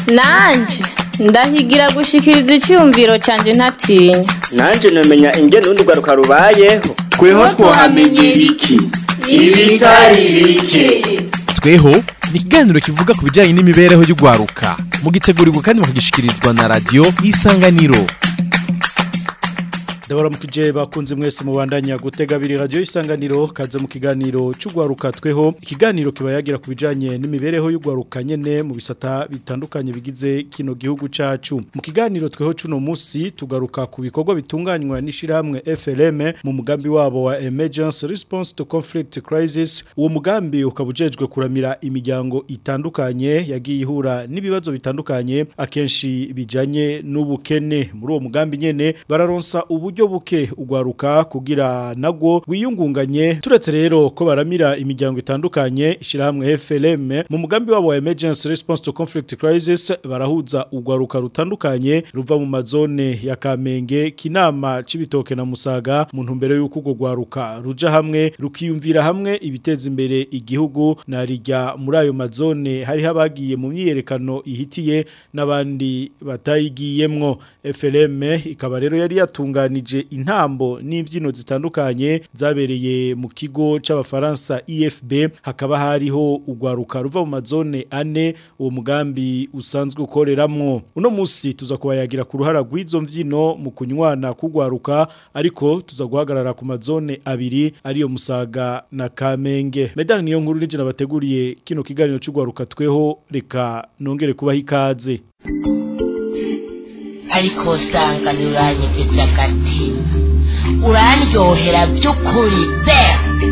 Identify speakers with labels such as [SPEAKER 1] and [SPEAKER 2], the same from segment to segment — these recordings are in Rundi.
[SPEAKER 1] nanje ndahigira gushikiriza icyumviro cyanjye ntatinya
[SPEAKER 2] nanje namenya ingene urundi rwaruka rubayeho
[SPEAKER 3] tweho twahamenyera iki ibitari bike
[SPEAKER 4] tweho ni ikiganiro kivuga ku bijyanye n'imibereho y'urwaruka mugitegurirwa kandi mukagishikirizwa na radiyo isanganiro
[SPEAKER 5] ndabaramukije bakunze mwese mubandanya gutega abiri radiyo isanganiro kaze mu kiganiro cy'urwaruka tweho ikiganiro kiba yagira ku bijyanye n'imibereho y'urwaruka nyine mu bisata bitandukanye bigize kino gihugu cyacu mu kiganiro tweho cy'uno munsi tugaruka ku bikorwa bitunganywa n'ishyirahamwe FLM mu mugambi wabo wa emergency response to conflict crisis uwo mugambi ukaba ujejwe kuramira imiryango itandukanye yagiye ihura n'ibibazo bitandukanye akenshi bijyanye n'ubukene muri uwo mugambi nyine bararonsa uburyo buke ugwaruka kugira nagwo wiyungunganye turetse rero ko baramira imiryango itandukanye ishyirahamwe FLM mu mugambi wabo wa emergency response to conflict crisis barahuza ugwaruka rutandukanye ruva mu mazone ya Kamenge kinama cibitoke na Musaga mu ntumbero y'uko ugwo gwaruka ruja hamwe rukiyumvira hamwe ibiteza imbere igihugu narijya muri ayo mazone hari habagiye mu myiyerekano ihitiye n'abandi batayigiyemwo FLM ikaba rero yari yatunganije intambo n'imbyino zitandukanye zabereye mu kigo c'abafaransa IFB hakaba hariho ugwaruka ruva mu mazone ane uwo mugambi usanzwe ukoreramwo uno musi tuza kubayagira ku ruhara rw'izo mbyino mu kunywana kugwaruka ariko tuza guhagarara ku mazone abiri ariyo Musaga na Kamenge medani niyo nkuru nije nabateguriye kino kiganiro c'ugwaruka tweho reka nongere kubaha ikaze
[SPEAKER 6] ariko usanga ntiuranyegeje agatima urandyohera by'ukuri pe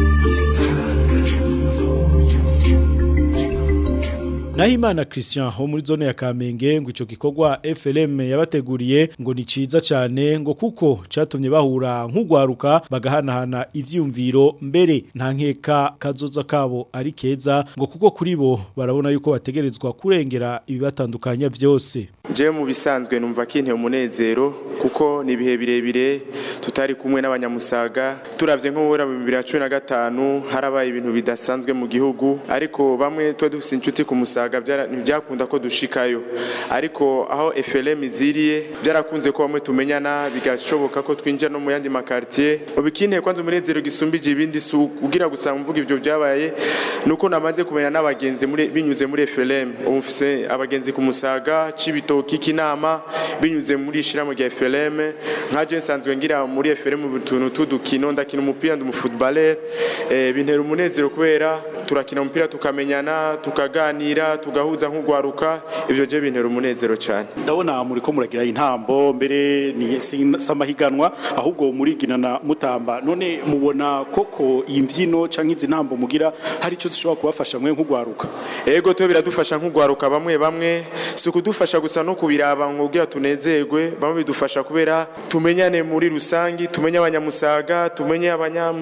[SPEAKER 5] Nahimana Christian ho muri zone ya Kamenge ngo ico gikorwa FLM yabateguriye ngo ni ciza cyane ngo kuko catumye bahura nk'ugwaruka bagahanahana ivyumviro mbere nta nkeka kazoza kabo ari keza ngo kuko kuri bo barabona yuko bategerezwa kurengera ibibatandukanya vyose
[SPEAKER 7] je mu bisanzwe numva kinte umunezero kuko ni ibihe birebire tutari kumwe n'abanyamusaga turavye nk'ubura mu 2015 harabaye ibintu bidasanzwe mu gihugu ariko bamwe tuba dufise inshuti ku musaga ntibyakunda ko dushikayo ariko aho FLM iziriye byarakunze ko bamwe tumenyana bigashoboka ko twinjira no mu yandi makartier ubikinte kwanza umunezero gisumbije ibindi su ugira gusa mvuga ibyo byabaye nuko namaze kumenya n'abagenzi muri binyuze muri FLM umufise abagenzi ku musaga cibitoki kinama binyuze muri shiramo rya FLM nka je nsanzwe ngira muri FLM mu tuntu tudukino ndakina umupira ndi umufootballer eh, bintera umunezero kubera turakina umupira tukamenyana tukaganira tugahuza nk'ugwaruka ivyo je bintera umunezero cyane
[SPEAKER 5] ndabona muri ko muragira intambo mbere ni samahiganwa ahubwo muriginana mutamba none mubona koko imbyino canke izi ntambo mugira hari ico zishobora kubafasha mwe nk'ugwaruka
[SPEAKER 7] ego to biradufasha nk'ugwaruka bamwe bamwe si ukudufasha gusa no kubiraba ngo tunezerwe bamwe bidufasha kubera tumenyane muri rusangi tumenye abanyamusaga tumenye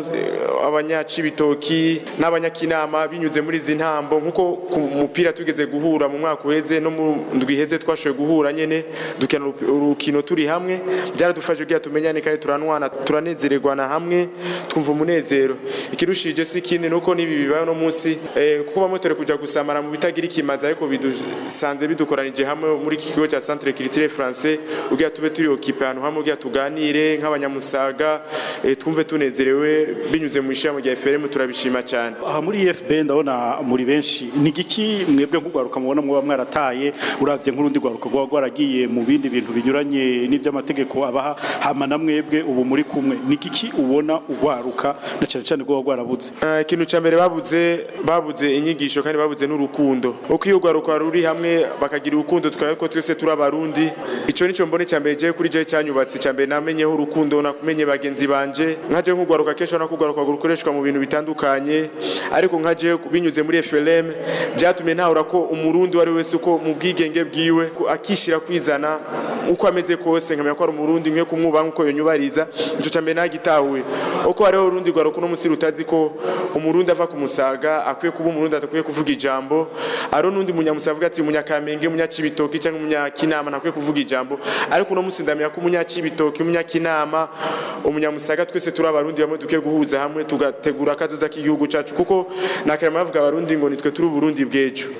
[SPEAKER 7] abanyacibitoki n'abanyakinama binyuze muri izi ntambo nk'uko ku mupira tugeze guhura mu mwaka uheze no mu ndwi iheze twashoboye guhura nyene dukina urukino turi hamwe byaradufashe kugira tumenyane kandi turanwana turanezererwana hamwe twumva umunezero ikirushije si ikindi nuko n'ibi bibaye no munsi eh, kuko bamwe turi kuja gusamara mu bitagira ikimazi ariko bidusanze bidukoranije hamwe muri iki kigo cya centre culturel français ugira tube turi okipe ahantu hamwe ugira tuganire nk'abanyamusaga eh, twumve tunezerewe binyuze mu ishami rya FRM turabishima cyane
[SPEAKER 5] aha muri IFB ndabona muri benshi ni giki mwebwe nk'ugwaruka mubona mwoba mwarataye uravye nk'urundi gwaruka gwa gwaragiye mu bindi bintu binyuranye n'ivy'amategeko abaha hama na mwebwe ubu muri kumwe ni giki ubona ugwaruka na cyane cyane gwa gwarabuze
[SPEAKER 7] ikintu uh, cya mbere babuze babuze inyigisho kandi babuze n'urukundo uko iyo ugwaruka ruri hamwe bakagira urukundo tukaba ko twese turi abarundi ico nico mbone cya mbere je kuri je cyanyubatse cya mbere namenyeho urukundo namenye bagenzi banje nkaje nk'ugwaruka kesho nakugwaruka gukoreshwa mu bintu bitandukanye ariko nkaje binyuze muri FLM byatumye ntahura ko umurundi wari wese uko mu bwigenge bwiwe akishira kwizana uko ameze kose nkamenya ko ari umurundi mwe kumwuba nkuko yonyubariza ico cya mbere nagitahuye uko hariho urundi gwaruka no musi rutazi ko umurundi ava ku musaga akwiye kuba umurundi atakwiye kuvuga ijambo aro nundi munyamusavuga ati munyakamenge munyacibitoki cyangwa munyakinama ntakwiye kuvuga ijambo ariko uno musi ndamenya ko umunyacibitoki umunyakinama umunyamusaga twese turi abarundi bamwe duke guhuza hamwe tugategura akazoza k'igihugu cacu kuko nakarema bavuga abarundi ngo nitwe turi uburundi bwejo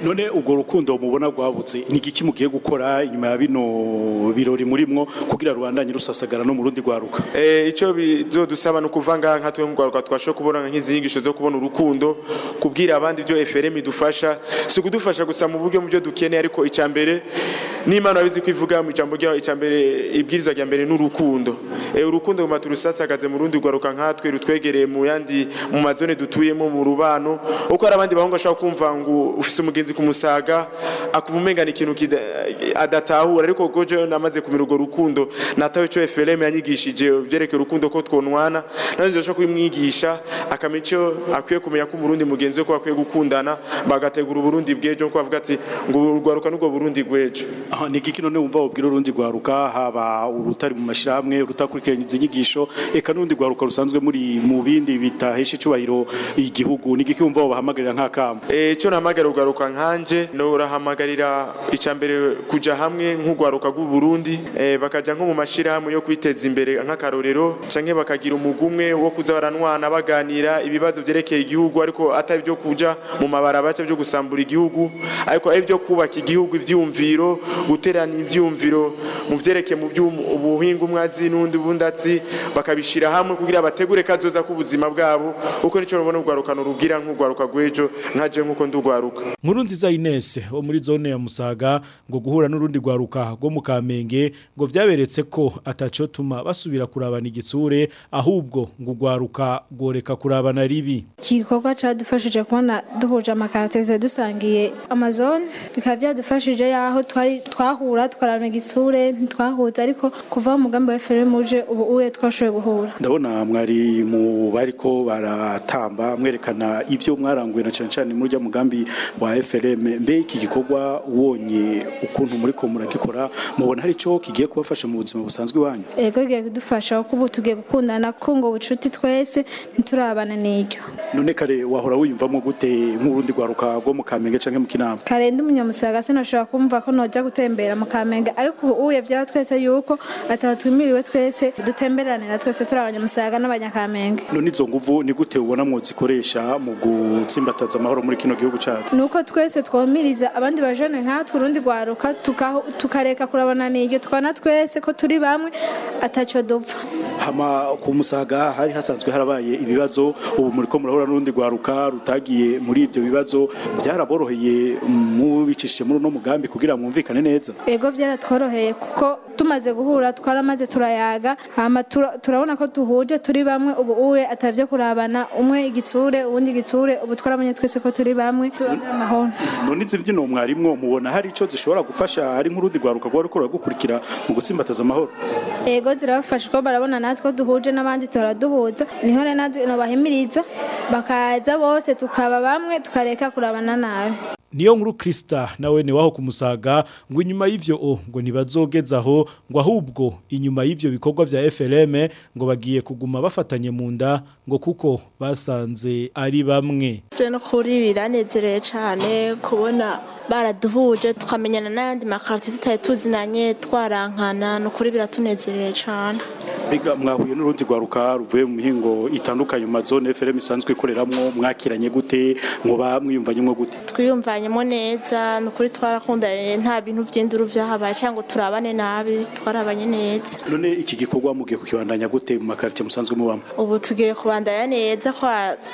[SPEAKER 5] none ubwo rukundo mubona rwabutse ni igiki mugiye gukora inyuma ya bino birori murimwo kugira rubandanye rusasagara no mu rundi rwaruka
[SPEAKER 7] Eh, ico bizodusaba no kuvanga nka twe mugwaruka twashoboye kubona nk'izinyigisho zo kubona urukundo kubwira abandi byo FRM idufasha si kudufasha gusa mu buryo mu byo dukeneye ariko icambere n'Imana abizi kwivuga mu ijambo ryayo icambere ibwirizwa rya mbere n'urukundo eh urukundo mu maturusasagaze mu rundi rwaruka nkatwe rutwegereye mu yandi mu mazone dutuyemo mu rubano uko hari abandi bahungu ashaka kumva ngo ufise umugenzi kumusaga akuba umengana ikintu kida- adatahura ariko goje namaze kumira urwo rukundo natawe ico FLM yanyigishije byerekeye urukundo ko twonwana nanjye nje kubimwigisha akamenya ico akwiye kumenya ko umurundi mugenzi we ko akwiye gukundana bagategura uburundi bw'ejo ko bavuga ati ngo urwaruka n'ubwo burundi bw'ejo
[SPEAKER 5] aha ni igiki none wumva wabwira urundi rwaruka haba urutari mu mashirahamwe rutakurikiranye izi nyigisho eka n'urundi rwaruka rusanzwe muri mu bindi bitahesha icubahiro igihugu ni igiki wumva wabahamagarira nk'akamo
[SPEAKER 7] Eh, ico nahamagarira urwaruka nkanje norahamagarira icambere kuja hamwe nk'urwaruka rw'u Burundi eh, bakaja nko mu mashirahamwe yo kwiteza imbere nk'akarorero canke bakagira umugumwe wo kuza baranwana baganira ibibazo vyerekeye igihugu ariko atari byo kuja mu mabarabara byo gusambura igihugu ariko ari byo kubaka igihugu ivyumviro guterana ivyumviro mu vyerekeye mu by'ubuhinga umwazi n'undi bundatsi bakabishira hamwe kugira bategure kazoza k'ubuzima bwabo uko nico rubona urwarukano rugira nk'urwaruka rw'ejo nkaje nk'uko ndurwaruka
[SPEAKER 5] nkuru nziza Ines wo muri zone ya Musaga ngo guhura n'urundi rwaruka rwo mu Kamenge ngo vyaberetse ko ataco tuma basubira kurabana igitsure ahubwo ngo rwaruka goreka kurabana ribi
[SPEAKER 8] iki gikorwa cyadufashije kubona duhuje amakarateze dusangiye amazone bikaba byadufashije yaho twari twahura twarana igisure ntitwahuza ariko kuva mu mugambi wa FRM uje ubu uye twashoboye guhura
[SPEAKER 5] ndabona mwari mu bariko baratamba mwerekana ivyo mwaranguye na cyane cyane muri rya mugambi wa FRM mbe iki gikorwa wonye ukuntu muri ko muragikora mubona hari ico kigiye kubafasha mu buzima busanzwe wanyu
[SPEAKER 8] ego bigiye kudufasha kuko ubu tugiye gukundana kunga ubucuti twese ntiturabana n'iryo
[SPEAKER 5] none kare wahora wiyumvamo gute nk'urundi rwaruka rwo mu Kamenge canke mu Kinama
[SPEAKER 8] karenda umunyamusaga sinashobora kumva ko noja gutembera mu kamenge ariko ubu uye byaba twese yuko ataba twimiriwe twese dutemberanira twese turi abanyamusaga n'abanyakamenge
[SPEAKER 5] none izo nguvu ni gute ubona mwozikoresha mu gutsimbataza amahoro muri kino gihugu cacu
[SPEAKER 8] nuko twese twomiriza abandi bajene nkatwe urundi rwaruka tukaho- tukareka kurabana n'iryo tukabona twese ko turi bamwe ataco dupfa
[SPEAKER 5] hama ku musaga hari hasanzwe harabaye ibibazo ubu muri ko murahura n'urundi rwaruka rutagiye muri ivyo bibazo byaraboroheye mubicishije muri uno mugambi kugira mwumvikane neza
[SPEAKER 8] ego byaratworoheye kuko tumaze guhura twaramaze turayaga hama tura- turabona ko duhuje turi bamwe ubu uwe atavyo kurabana umwe igitsure uwundi igitsure ubu twaramenye twese ko turi bamwe turabana amahoro
[SPEAKER 5] none izi mbyino mwarimwo mubona hari ico zishobora gufasha ari nk'urundi rwaruka rwari rukora gukurikira mu gutsimbataza amahoro
[SPEAKER 8] ego zirabafasha ko barabona natwe ko duhuje n'abandi turaduhuza niho rero natwe bahimiriza bakaza bose tukaba bamwe tukareka kurabana nabi
[SPEAKER 5] niyo nkuru Krista nawe ni waho kumusaga ngo inyuma y'ivyo o ngo ntibazogezaho ngo ahubwo inyuma y'ivyo bikorwa vya FLM ngo bagiye kuguma bafatanye mu nda ngo kuko basanze ari bamwe
[SPEAKER 9] je no kuri biranezereye cyane kubona baraduhuje tukamenyana n'ayandi makarite tutari tuzinanye twarankana ni ukuri biratunezereye cyane
[SPEAKER 5] Biga mwahuye n'urundi rwaruka ruvuye mu mihingo itandukanye mu mazone FLM isanzwe ikoreramwo mwakiranye gute ngo bamwiyumvanyemo gute
[SPEAKER 9] twiyumvanyemo neza ni ukuri twarakundanye nta bintu by'induru byahabaye cyangwa ngo turabane nabi twarabanye neza
[SPEAKER 5] none iki gikorwa mugiye kukibandanya gute mu makarite musanzwe mubamo
[SPEAKER 9] ubu tugiye kubandanya neza ko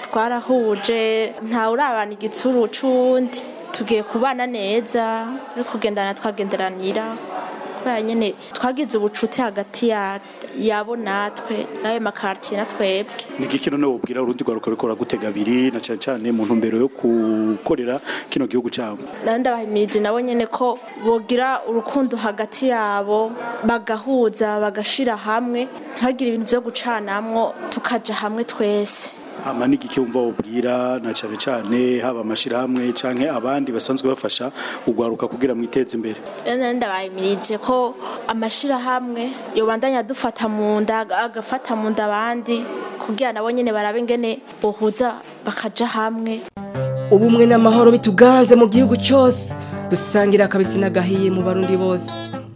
[SPEAKER 9] twarahuje ntawe urabana igitsuru c'uwundi tugiye kubana neza no kugendana twagenderanira kubera nyine twagize ubucuti hagati ya- yabo natwe n'ayo makartiye na twebwe
[SPEAKER 5] ni igiki none wobwira urundi rwaruka ruriko ragutega abiri na cane cane mu ntumbero yo gukorera kino gihugu cabo
[SPEAKER 9] nawe ndabahimirije nabo nyine ko bogira urukundo hagati yabo bagahuza bagashira hamwe ntihagire ibintu byo gucanamwo tukaja hamwe twese
[SPEAKER 5] hama ni igiki wumva wobwira na cane cane haba amashirahamwe canke abandi basanzwe bafasha urwaruka kugira mwiteze imbere
[SPEAKER 9] Rero ndabahimirije ko amashirahamwe yobandanya adufata mu nda aga- agafata mu nda abandi kugira nabo nyine barabe ingene bohuza bakaja hamwe
[SPEAKER 10] ubumwe n'amahoro bituganze mu gihugu cyose dusangira akabisi n'agahiye mu barundi bose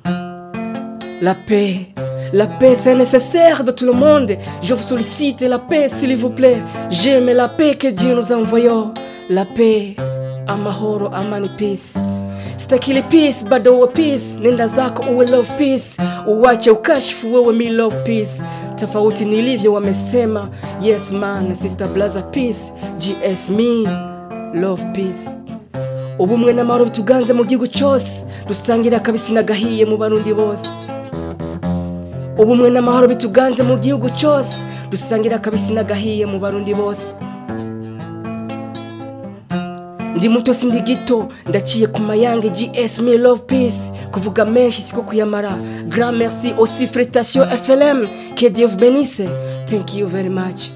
[SPEAKER 10] la paix la paix c'est nécessaire de tout le monde je vous sollicite la paix s'il vous plaît j'aime la paix que Dieu nous a envoyée la paix amahoro amani peace stakili peace bado uwe peace nenda zako uwe love peace uwache ukashifu wewe mi love peace tofauti nilivyo wamesema yes man sister blaza peace gs me love peace ubumwe n'amahoro bituganze mu gihugu cyose dusangira akabisi n'agahiye mu barundi bose ubumwe n'amahoro bituganze mu gihugu cyose dusangira akabisi n'agahiye mu barundi bose ndi muto sindi gito ndaciye ku mayange gs me love peace kuvuga menshi siko kuyamara grand merci aussi frétation flm que dieu vous bénisse thank you very much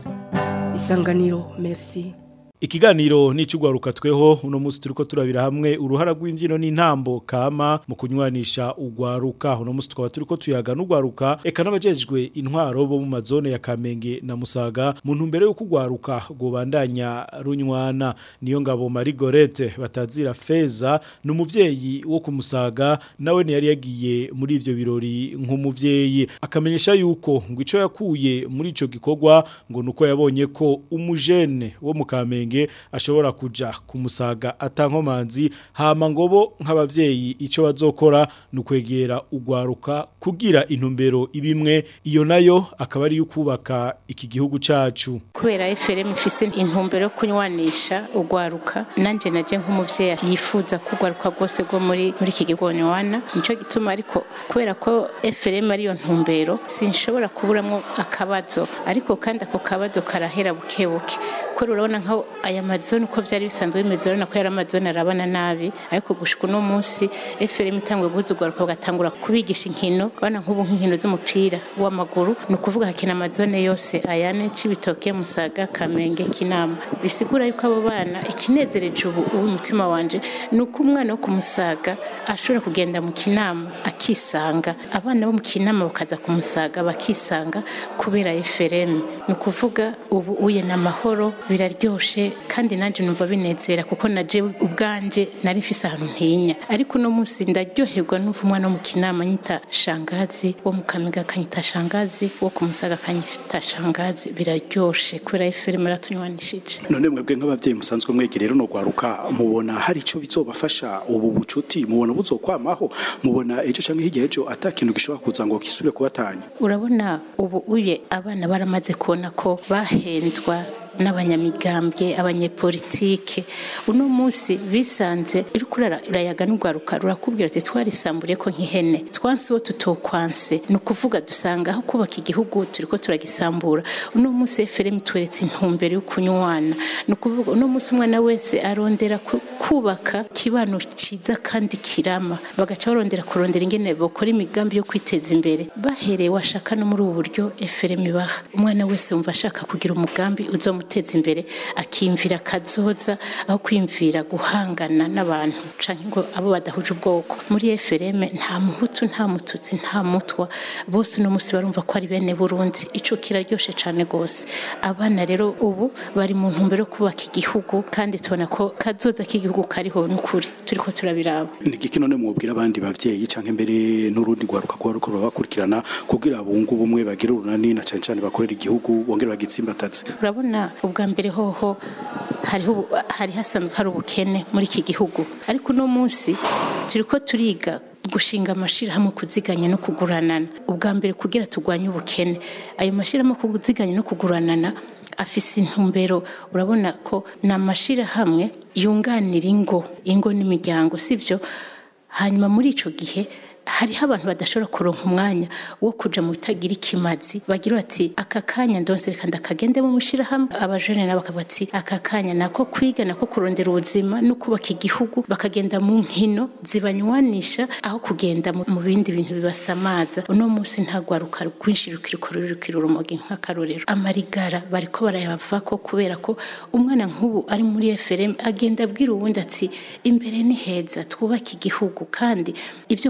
[SPEAKER 10] isanganiro merci
[SPEAKER 5] Ikiganiro ni icugwaruka tweho uno musi turiko turabira hamwe uruhara rw'imbyino n'intambo kama mu kunywanisha ugwaruka uno musi tukaba turiko tuyaga n'ugwaruka eka n'abajejwe intwaro bo mu mazone ya Kamenge na Musaga mu ntumbero yo kugwaruka gobandanya runywana niyo ngabo Marie Gorete batazira feza n'umuvyeyi wo kumusaga nawe ne yari yagiye muri ivyo birori nk'umuvyeyi akamenyesha yuko ngo ico yakuye muri ico gikorwa ngo nuko yabonye ko umujene wo mu Kamenge ashobora kuja kumusaga atankomanzi hama ngobo nk'abavyeyi ico bazokora nukwegera ugwaruka kugira intumbero ibimwe iyo nayo akaba ari yukubaka iki gihugu cacu
[SPEAKER 11] kubera FRM ifise intumbero yo kunywanisha ugwaruka nanje naje nk'umuvyeyi yifuza kugwaruka rwose rwo muri muri iki gihugu nywana nico gituma ariko kubera ko FRM ari yo ntumbero sinshobora kuburamwo akabazo ariko kandi ako kabazo karahera bukebuke ko urabona nka aya mazone uko vyari bisanzwe bimeze urabona ko yari amazone arabana nabi ariko gushika uno munsi FRM itangwe guhuza ugwaruka bagatangura kubigisha inkino bana nk'ubu nk'inkino z'umupira w'amaguru ni ukuvuga hakina amazone yose ayane cibitoke musaga kamenge kinama bisigura yuko abo bana ikinezereje ubu uw'umutima wanje ni uko umwana wo kumusaga ashobora kugenda mu kinama akisanga abana bo mu kinama bakaza kumusaga bakisanga kubera FRM ni ukuvuga ubu uye n'amahoro biraryoshe kandi nanje numva binezera kuko naje ubwanje nari mfise ahantu ntinya ariko uno munsi ndaryoherwa numva umwana wo mu kinama nyita shangazi wo mu kamiga akanyita shangazi wo ku musaga akanyita shangazi biraryoshe kubera FRM aratunywanishije
[SPEAKER 12] none mwebwe nk'abavyeyi musanzwe mwegere rero no gwaruka mubona hari ico bizobafasha ubu bucuti mubona buzokwamaho mubona ejo canke hirya ejo atakintu gishobora kuza ngo kisubire kubatanya
[SPEAKER 11] urabona ubu uye abana baramaze kubona ko bahendwa n'abanyamigambwe abanyepolitike uno munsi bisanze uriko urayaga n'ugwaruka rurakubwira ati twarisamburiye ko nk'ihene twansi wo tutokwanse ni ukuvuga dusanga aho kubaka igihugu turiko turagisambura uno munsi FRM tweretse intumbero yo kunywana ni ukuvuga uno munsi umwana wese arondera kubaka kibano ciza kandi kirama bagaca barondera kurondera ingene bokora imigambi yo kwiteza imbere bahereye washaka no muri ubu buryo FRM ibaha umwana wese wumva ashaka kugira umugambi uzo muteza imbere akimvira kazoza aho kwimvira guhangana n'abantu canke ngo abo badahuje ubwoko muri FRM nta muhutu nta mututsi nta mutwa bose no musi barumva ko ari bene Burundi ico kiraryoshe cane gose abana rero ubu bari mu ntumbero kubaka igihugu kandi tubona ko kazoza k'igihugu kariho n'ukuri turiko turabiraba
[SPEAKER 12] ni giki none mubwira abandi bavyeyi canke mbere n'urundi gwaruka kwa ruko bakurikirana kugira bungu bumwe bagira urunani na cane cane bakorera igihugu bongere bagitsimbataze
[SPEAKER 11] urabona ubwa mbere hoho hariho hari hasanzwe hari ubukene muri iki gihugu ariko uno munsi turiko turiga gushinga amashirahamwe kuziganya no kuguranana ubwa mbere kugira turwanye ubukene ayo mashirahamwe kuziganya no kuguranana afise intumbero urabona ko ni amashirahamwe yunganira ingo ingo n'imiryango sivyo hanyuma muri ico gihe hariho abantu badashobora kuronka umwanya wo kuja mu bitagira ikimazi bagira bati aka kanya ndonse reka ndakagende mu mushirahamwe abajene nabo bakavuga ati aka kanya nako kwiga nako kurondera ubuzima no kubaka igihugu bakagenda mu nkino zibanywanisha aho kugenda mu bindi bintu bibasamaza uno munsi nta gwaruka rwinshi rukiriko rurukira urumogi nk'akarorero amarigara bariko barayavako kubera ko umwana nk'ubu ari muri FRM agenda abwira uwundi ati imbere ni heza twubake igihugu kandi ibyo kunywa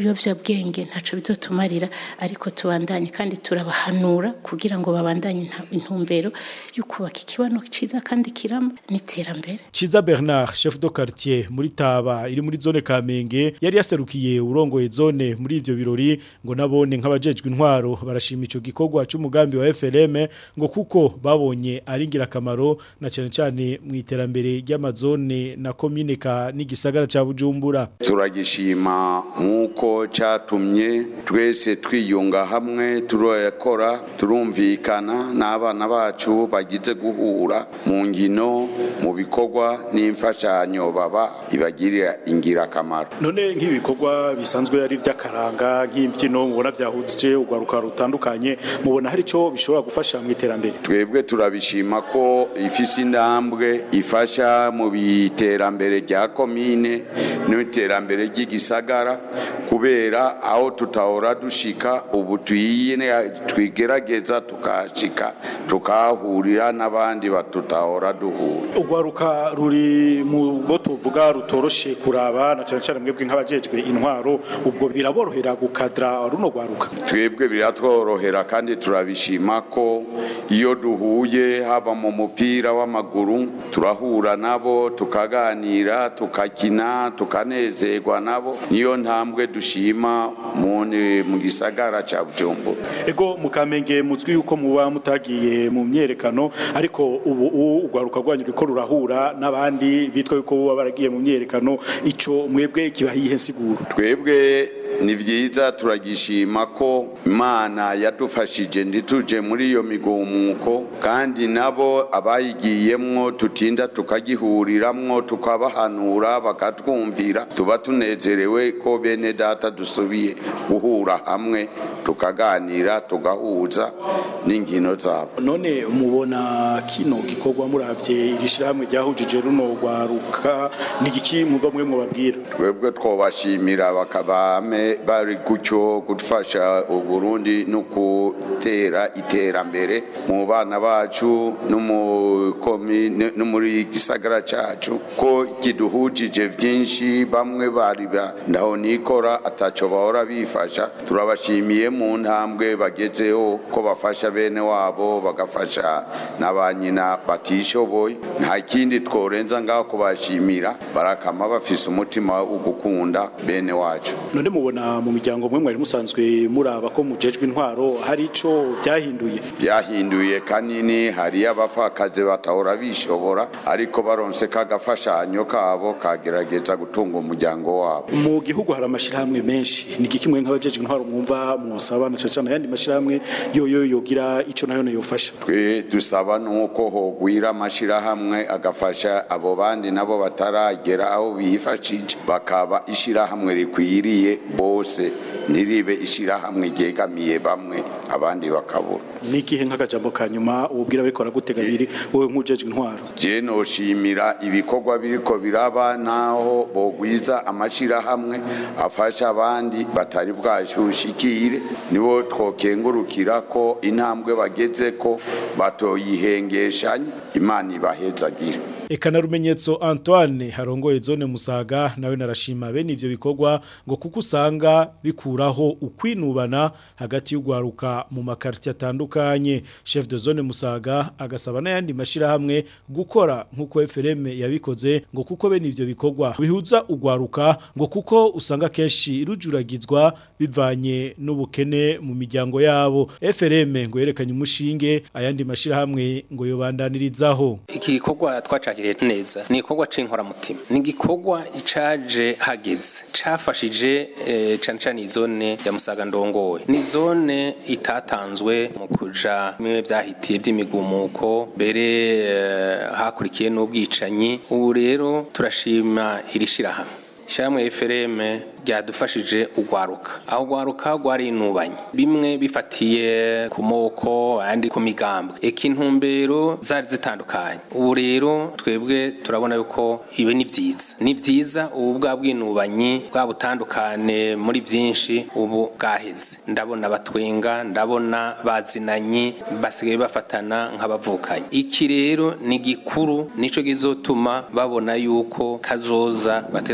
[SPEAKER 11] ibiyovyabwenge ntaco bizotumarira ariko tubandanye kandi turabahanura kugira ngo babandanye inta- intumbero yo kubaka ikibano ciza kandi kirama n'iterambere
[SPEAKER 5] Chiza Bernard chef de quartier muri Taba iri muri zone Kamenge yari yaserukiye urongoye zone muri ivyo birori ngo nabone nk'abajejwe intwaro barashima ico gikorwa c'umugambi wa FLM ngo kuko babonye ari ngirakamaro na cyane cyane mu iterambere ry'amazone na commune ka n'igisagara ca Bujumbura
[SPEAKER 13] turagishima nk'uko cyatumye twese twiyunga hamwe turakora turumvikana n'abana bacu bagize guhura mu ngino mu bikorwa n'imfashanyo baba ibagirira ingirakamaro
[SPEAKER 12] none nk'ibikorwa bisanzwe ari iby'akaranga nk'imbyino mubona byahuje urwaruka rutandukanye mubona hari icyo bishobora gufasha mu iterambere
[SPEAKER 13] twebwe turabishima ko ifise intambwe ifasha mu iterambere rya komine n'iterambere ry'igisagara kubera aho tutahora dushika ubu tuyine twigerageza tukashika tukahahurira n'abandi batutahora duhura
[SPEAKER 12] urwaruka ruri mu bo tuvuga rutoroshe kuraba na cyane cyane mwebwe nk'abajejwe intwaro ubwo biraborohera gukadra runo rwaruka
[SPEAKER 13] twebwe biratworohera kandi turabishima ko iyo duhuye haba mu mupira w'amaguru turahura nabo tukaganira tukakina tukanezerwa nabo niyo ntambwe dushima mu mu gisagara ca Bujumbura
[SPEAKER 12] ego mukamenge muzwi yuko muba mutagiye mu myerekano ariko ubu u- urwaruka rwanyu ruriko rurahura n'abandi bitwa yuko baba baragiye mu myerekano ico mwebwe kibahiye nsiguro
[SPEAKER 13] twebwe ni vyiza turagishima ko imana yadufashije ntituje muri iyo migumuko kandi nabo abayigiyemwo tutinda tukagihuriramwo tukabahanura bakatwumvira tuba tunezerewe ko bene data dusubiye guhura hamwe tukaganira tugahuza n'inkino zabo
[SPEAKER 12] none mubona kino gikorwa muravye iri shirahamwe ryahujije runo rwaruka ni igiki muva mwe mubabwira
[SPEAKER 13] twebwe twobashimira bakabame bari gutyo gufasha uburundi no gutera iterambere mu bana bacu no mu komine no muri gisagara cacu ko kiduhujije vyinshi bamwe bari ba- ndaho nikora ataco bahora bifasha turabashimiye mu ntambwe bagezeho ko bafasha bene wabo bagafasha n'abanyina batishoboye nta kindi tworenza ngaho kubashimira barakama bafise umutima wo gukunda bene wacu
[SPEAKER 12] none mubona mu miryango mwe mwari musanzwe muraba ko mujejwe intwaro hari ico byahinduye
[SPEAKER 13] byahinduye kanini hariyo abapfakazi batahora bishobora ariko baronse kagafashanyo kabo kagerageza gutunga umuryango wabo
[SPEAKER 12] mu gihugu hari amashirahamwe menshi ni igiki mwe nk'abajejwe intwaro mwumva mwosaba na cane cane ayandi mashirahamwe yoyo yogira ico nayo yofasha
[SPEAKER 13] twe dusaba nuko hogwira amashirahamwe agafasha abo bandi nabo bataragera aho bifashije bakaba ishirahamwe rikwiriye bose ntiribe ishirahamwe ryegamiye bamwe abandi bakabura
[SPEAKER 12] ni ikihe nk'akajambo ka nyuma ubwira bariko baragutega biri wowe nk'ujejwe intwaro
[SPEAKER 13] je noshimira ibikorwa biriko biraba naho bogwiza amashirahamwe afasha abandi batari bwashushikire nibo twokengurukira ko intambwe bageze ko batoyihengeshanya imana ibahezagira
[SPEAKER 5] Eka na rumenyetso Antoine harongoye zone Musaga nawe narashima bene ivyo bikorwa ngo kuko usanga bikuraho ukwinubana hagati y'ugwaruka mu makarti atandukanye chef de zone Musaga agasaba n'ayandi mashira hamwe gukora nkuko FRM yabikoze ngo kuko bene ivyo bikorwa bihuza ugwaruka ngo kuko usanga kenshi rujuragizwa bivanye n'ubukene mu miryango yabo FRM ngo yerekanye umushinge ayandi mashira hamwe ngo yobandanirizaho
[SPEAKER 14] iki gikorwa twacakiriye neza ni igikorwa c'inkoramutima ni igikorwa caje hageze cafashije eh, cane cane izone ya musaga ndongoye ni zone itatanzwe mu kuja bimwe vyahitiye vy'imigumuko mbere eh, hakurikiye n'ubwicanyi ubu rero turashima iri shirahamwe Shamwe FRM ryadufashije ugwaruka aho ugwaruka rwarinubanye bimwe bifatiye ku moko andi ku migambwe eka intumbero zari zitandukanye ubu rero twebwe turabona yuko ibi ni vyiza ni vyiza ubu bwa bwinubanyi bwa butandukane muri byinshi ubu bwaheze ndabona batwenga ndabona bazinanye basigaye bafatana nk'abavukanye iki rero ni gikuru nico gizotuma babona yuko kazoza bateza kugaharanira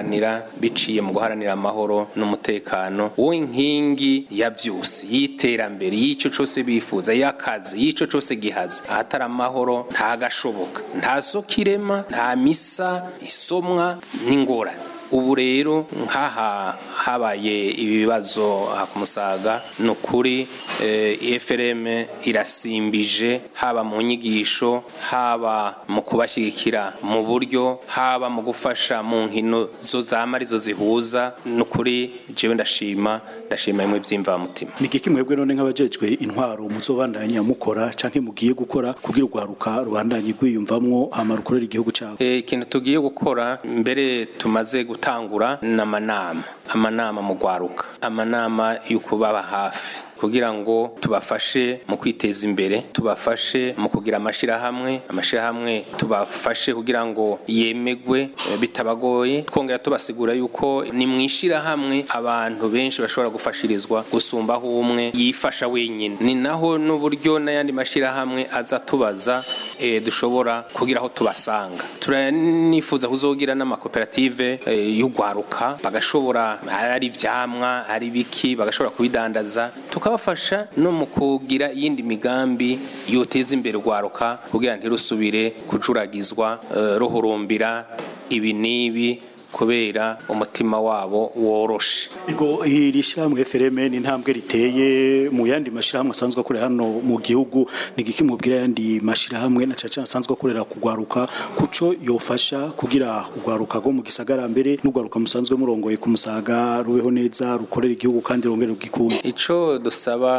[SPEAKER 14] guharanira biciye mu guharanira amahoro n'umutekano w'inkingi ya vyose y'iterambere y'ico cose bifuza y'akazi y'ico cose gihaza ahatari amahoro nta gashoboka nta soko irema nta misa isomwa n'ingorane ubu rero nk'aha habaye ibibazo ku musaga ni ukuri efrem irasimbije haba mu nyigisho haba mu kubashyigikira mu buryo haba mu gufasha mu nkino zo zama arizo zihuza ni ukuri jewe ndashima ndashima bimwe by'imvamutima
[SPEAKER 12] ni iki mwebwe none nk'abajejwe intwaro muzobandanya mukora canke mugiye gukora kugira urwaruka rubandanye rwiyumvamwo hama rukorera igihugu cabo
[SPEAKER 14] ikintu tugiye gukora mbere tumaze gutangura n'amanama amanama mu rwaruka amanama yo kubaba hafi kugira ngo tubafashe mu kwiteza imbere tubafashe mu kugira amashirahamwe amashirahamwe tubafashe kugira ngo yemegwe bitabagoye twongera tubasigura yuko ni mu ishirahamwe abantu benshi bashobora gufashirizwa gusumba aho umwe yifasha wenyine ni naho n'uburyo n'ayandi mashirahamwe aza tubaza e, dushobora kugira aho tubasanga turanifuza kuzogira n'amakoperative e, y'ugwaruka bagashobora ari ivyamwa ari biki bagashobora kubidandaza tuka tukabafasha no mu kugira iyindi migambi yoteza imbere urwaruka kugira ntirusubire kujuragizwa uh, ruhurumbira ibi n'ibi kubera umutima wabo woroshe
[SPEAKER 12] ego iri shyirahamwe FRM ni intambwe riteye mu yandi mashyirahamwe asanzwe akorera hano mu gihugu ni iki mubwira yandi mashyirahamwe na caca asanzwe akorera kugwaruka kuco yofasha kugira ugwaruka go mu gisagara mbere n'ugwaruka musanzwe murongoye ku musaga rubeho neza rukorera igihugu kandi rongere rugikunda
[SPEAKER 14] ico dusaba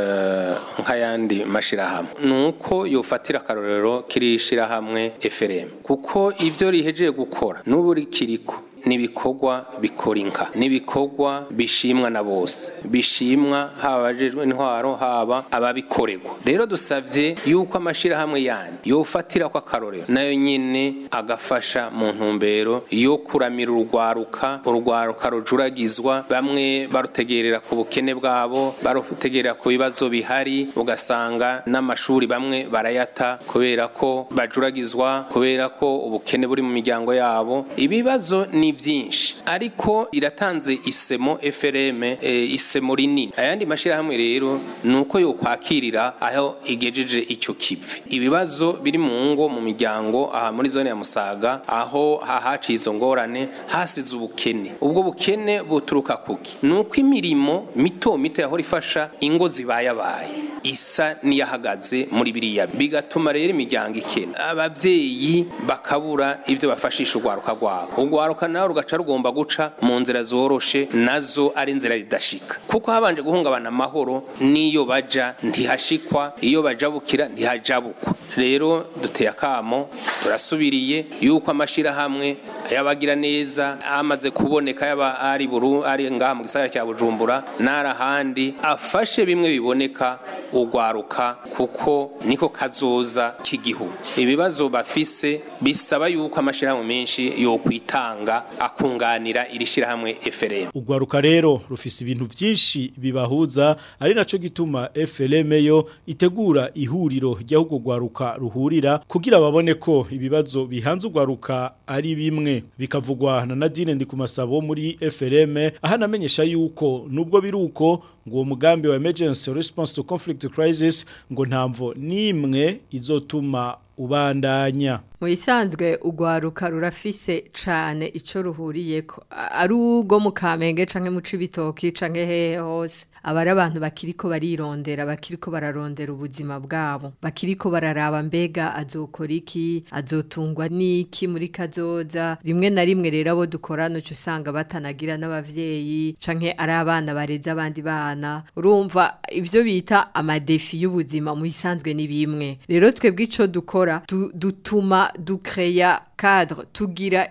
[SPEAKER 14] uh, nk'ayandi mashyirahamwe nuko yofatira akarorero kiri shyirahamwe FRM kuko ivyo rihejeje gukora n'ubu rikiriko nibikorwa bikora inka nibikorwa bishimwa na bose bishimwa haba abajejwe intwaro haba ababikorerwa rero dusavye yuko amashirahamwe yandi yofatira kwa karorero nayo nyene agafasha mu ntumbero yo kuramira urugwaruka urugwaruka rujuragizwa bamwe barutegerera ku bukene bwabo barutegerera ku bibazo bihari ugasanga n'amashuri bamwe barayata kubera ko bajuragizwa kubera ko ubukene buri mu miryango yabo ibibazo ni byinshi ariko iratanze isemo FRM e, isemo rinini ayandi mashirahamwe rero nuko yo kwakirira aho igejeje icyo kivi ibibazo biri mu ngo mu miryango aha muri zone ya Musaga aho hahaciye izo ngorane hasize ubukene ubwo bukene buturuka kuki nuko imirimo mito mito yahora ifasha ingo zibayabaye isa niyahagaze muri biriya bigatuma rero imiryango ikena abavyeyi bakabura ivyo bafashisha urwaruka rwabo urwaruka nawe rugaca rugomba guca mu nzira zoroshe nazo ari inzira ridashika kuko habanje guhungabana amahoro n'iyo baja ntihashikwa iyo bajabukira ntihajabukwa rero duteye akamo turasubiriye yuko amashirahamwe ayabagira neza amaze kuboneka yaba ari buru ari ngaha mu gisagara cya Bujumbura narahandi afashe bimwe biboneka ugwaruka kuko niko kazoza k'igihugu ibibazo bafise bisaba yuko amashirahamwe menshi yo kwitanga akunganira iri shirahamwe FRM
[SPEAKER 5] ugwaruka rero rufise ibintu vyinshi bibahuza ari naco gituma FRM yo itegura ihuriro ry'ahubwo gwaruka ruhurira kugira babone ko ibibazo bihanze ugwaruka ari bimwe bikavugwa na Nadine ndi ku masabo muri FRM aha namenyesha yuko nubwo biruko ngo umugambi wa emergency response to conflict crisis ngo ntamvo nimwe izotuma ubandanya
[SPEAKER 15] mu isanzwe ugwaruka rurafise cane ico ruhuriyeko ari ugo mu kamenge canke mu cibitoki canke hehe hose abari abantu bakiriko barirondera bakiriko bararondera ubuzima bwabo bakiriko bararaba mbega azokora iki azotungwa n'iki muri kazoza rimwe na rimwe rero abo dukorana uca usanga batanagira n'abavyeyi canke ari abana bareze abandi bana urumva ivyo bita amadefi y'ubuzima mu isanzwe ni bimwe rero twebwe ico dukora du, dutuma dukreya cadre tugira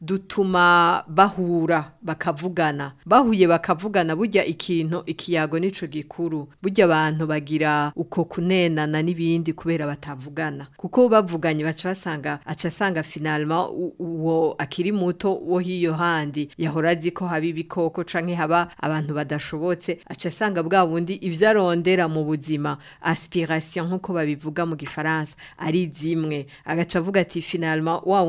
[SPEAKER 15] dutuma bahura bakavugana bahuye bakavugana burya ikintu ikiyago nico gikuru burya abantu bagira uko kunenana n'ibindi kubera batavugana kuko bavuganye baca basanga aca asanga finalement uwo akiri muto wo hiyo handi yahora azi ko haba ibikoko canke haba abantu badashobotse aca asanga bwa bundi ivyo arondera mu buzima aspiration nk'uko babivuga mu gifaransa ari zimwe agaca avuga ati finalement wa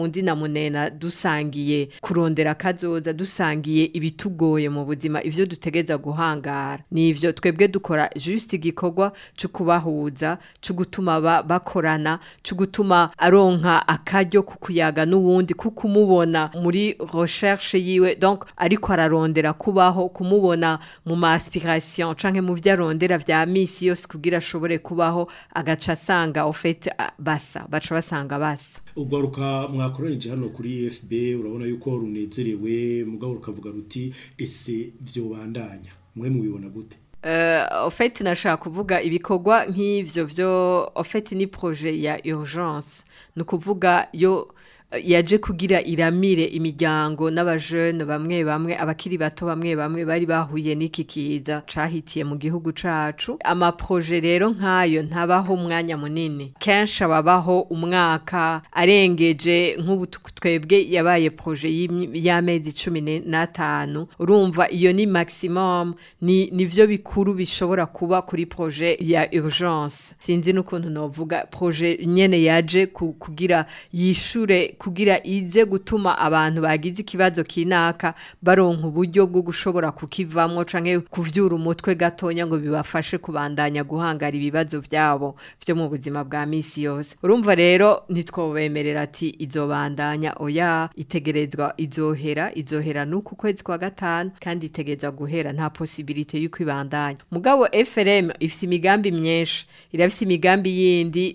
[SPEAKER 15] wundi na munena dusangiye kurondera kazoza dusangiye ibitugoye mu buzima ivyo dutegeza guhangara nivyo twebwe dukora juste igikorwa cyo kubahuza cyo gutuma ba, bakorana cyo gutuma aronka akaryo kukuyaga n'uwundi kukumubona muri recherche yiwe donc ariko ararondera kubaho kumubona mu ma aspiration canke mu vyo arondera vya misi yose kugira ashobore kubaho agaca asanga au fait ah, basa baca basanga basa
[SPEAKER 5] ugaruka mwakoranije hano kuri FB urabona yuko runezerewe mugabo rukavuga ruti ese vyo bandanya mwe mubibona gute
[SPEAKER 15] Uh, ofeti nashaka kuvuga ibikorwa nk'ivyo vyo ofeti ni projet ya urgence ni ukuvuga yo yaje kugira iramire imiryango n'abajene bamwe bamwe abakiri bato bamwe bamwe bari bahuye n'iki kiza cahitiye mu gihugu cacu amaproje rero nk'ayo ntabaho umwanya munini kenshi ababaho umwaka arengeje nk'ubu twebwe yabaye proje y'amezi cumi n'atanu urumva iyo ni maximum ni nivyo bikuru bishobora kuba kuri proje ya urgence sinzi n'ukuntu novuga proje nyene yaje kugira yishure kugira ize gutuma abantu bagize ikibazo kinaka baronka uburyo bwo gushobora kukivamwo canke kuvyura umutwe gatonya ngo bibafashe kubandanya guhangara ibibazo vyabo vyo mu buzima bwa misi yose urumva rero nitwobemerera ati izobandanya oya itegerezwa izohera izohera nuku kwezi kwa gatanu kandi itegerezwa guhera nta possibilité yuko ibandanya mugabo FRM ifise imigambi myinshi irafise imigambi yindi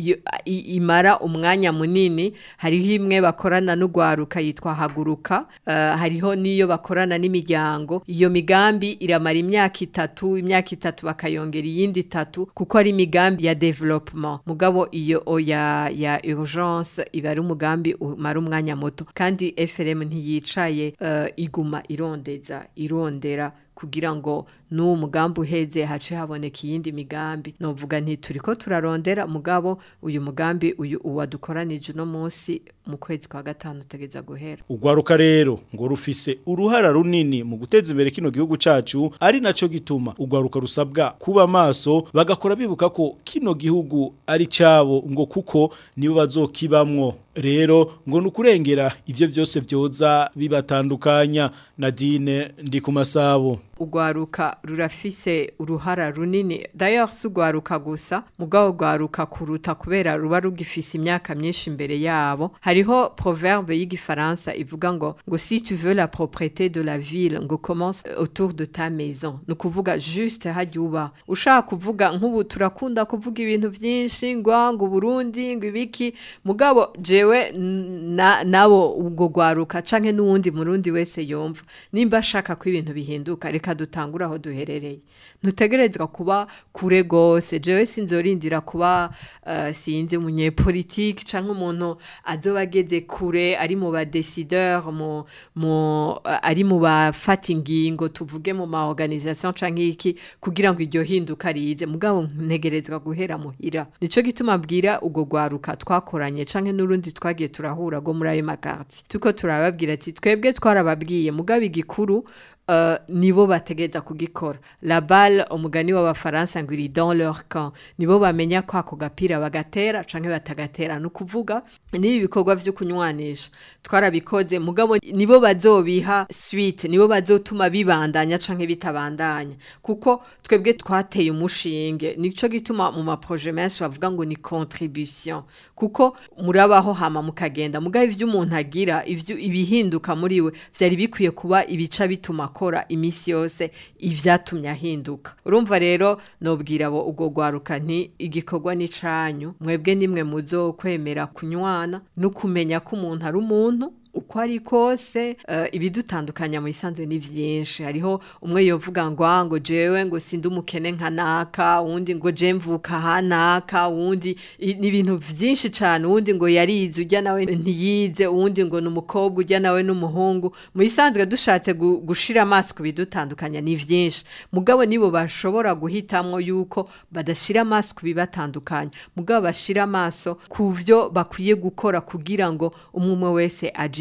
[SPEAKER 15] imara umwanya munini hariho imwe bakorana n'ugwaruka yitwa haguruka uh, hariho niyo bakorana n'imiryango iyo migambi iramara imyaka itatu imyaka itatu bakayongera iyindi itatu kuko ari imigambi ya development mugabo iyo ya ya urgence iba ari umugambi umara umwanya muto kandi FRM ntiyicaye uh, iguma irondeza irondera kugira ngo n'uwo mugambi uheze hace haboneka iyindi migambi novuga nti turiko turarondera mugabo uyu mugambi uyu uwadukoranije no munsi mu kwezi kwa gatanu tegeza guhera
[SPEAKER 5] ugwaruka rero ngo rufise uruhara runini mu guteza imbere kino gihugu cacu ari naco gituma ugwaruka rusabwa kuba maso bagakora bibuka ko kino gihugu ari cabo ngo kuko nibo bazokibamwo rero ngo nukurengera ivyo vyose vyoza bibatandukanya Nadine ndi ku masabo
[SPEAKER 15] ugwaruka rurafise uruhara runini d'ailleurs si ugwaruka gusa mugabo ugwaruka kuruta kubera ruba rugifise imyaka myinshi imbere yabo hariho proverbe y'igifaransa ivuga ngo ngo si tu veux la propriété de la ville ngo commence autour de ta maison ni ukuvuga juste hajya uba ushaka kuvuga nk'ubu turakunda kuvuga ibintu byinshi ngo ngo Burundi ngo ibiki mugabo jewe na nabo ubwo gwaruka canke n'uwundi murundi wese yumva nimba ashaka ko ibintu bihinduka reka dutangura aho duherereye ntutegerezwa kuba kure gose jewe sinzorindira kuba uh, sinzi umunyepolitike canke umuntu azoba ageze kure ari mu badecideur mu mu uh, ari mu bafata ingingo tuvuge mu ma organisation canke iki kugira ngo iryo hinduka rize mugabo ntegerezwa guhera muhira nico gituma bwira ugo gwaruka twakoranye canke n'urundi twagiye turahura go muri ayo makarti tuko turababwira ati twebwe twarababwiye mugabo igikuru Uh, nibo bategeza kugikora la balle umugani w'abafaransa ngo iri dans leur camp nibo bamenya ko ako gapira bagatera canke batagatera no kuvuga nibi bikorwa vyo kunywanisha twarabikoze mugabo nibo bazobiha suite nibo bazotuma bibandanya canke bitabandanya kuko twebwe twateye umushinge nico gituma mu ma projet menshi bavuga ngo ni contribution kuko murabaho hama mukagenda mugabo ivyo umuntu agira ivyo ibihinduka muri we vyari bikwiye kuba ibica bituma akora imisi yose ivyatumye ahinduka urumva rero nobwira abo ubwo gwaruka nti igikorwa ni canyu mwebwe nimwe muzo kwemera kunywana no kumenya ko umuntu ari umuntu uko ari kose uh, ibidutandukanya mu isanzwe ni vyinshi hariho umwe yovuga ngo ngo jewe ngo sindi umukene nka naka uwundi ngo je mvuka hanaka uwundi ni ibintu vyinshi cane uwundi ngo yarize ujya nawe ntiyize uwundi ngo ni umukobwa ujya nawe n'umuhungu mu isanzwe dushatse gu, gushira amaso ku bidutandukanya ni vyinshi mugabo nibo bashobora guhitamwo yuko badashira amaso ku bibatandukanya mugabo bashira amaso ku vyo bakwiye gukora kugira ngo umwe wese aje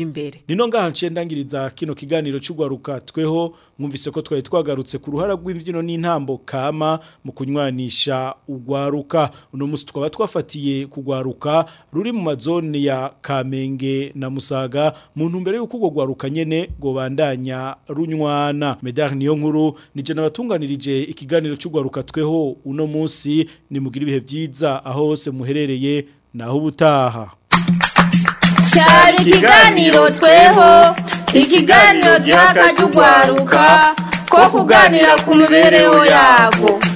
[SPEAKER 15] imbere
[SPEAKER 5] Nino ngaha nciye ndangiriza kino kiganiro cy'ugwaruka tweho mwumvise ko twari twagarutse ku ruhara rw'imbyino n'intambo kama mu kunywanisha ugwaruka uno musi twaba twafatiye kugwaruka ruri mu mazone ya Kamenge na Musaga mu ntumbero y'uko ugwo gwaruka nyene go bandanya runywana Medar niyo nkuru nije nabatunganirije ikiganiro cy'ugwaruka tweho uno musi ni mugira ibihe byiza aho hose muherereye naho ubutaha
[SPEAKER 1] cyari ikiganiro tweho ikiganiro giha akajya ugwaruka ko kuganira ku mibereho yago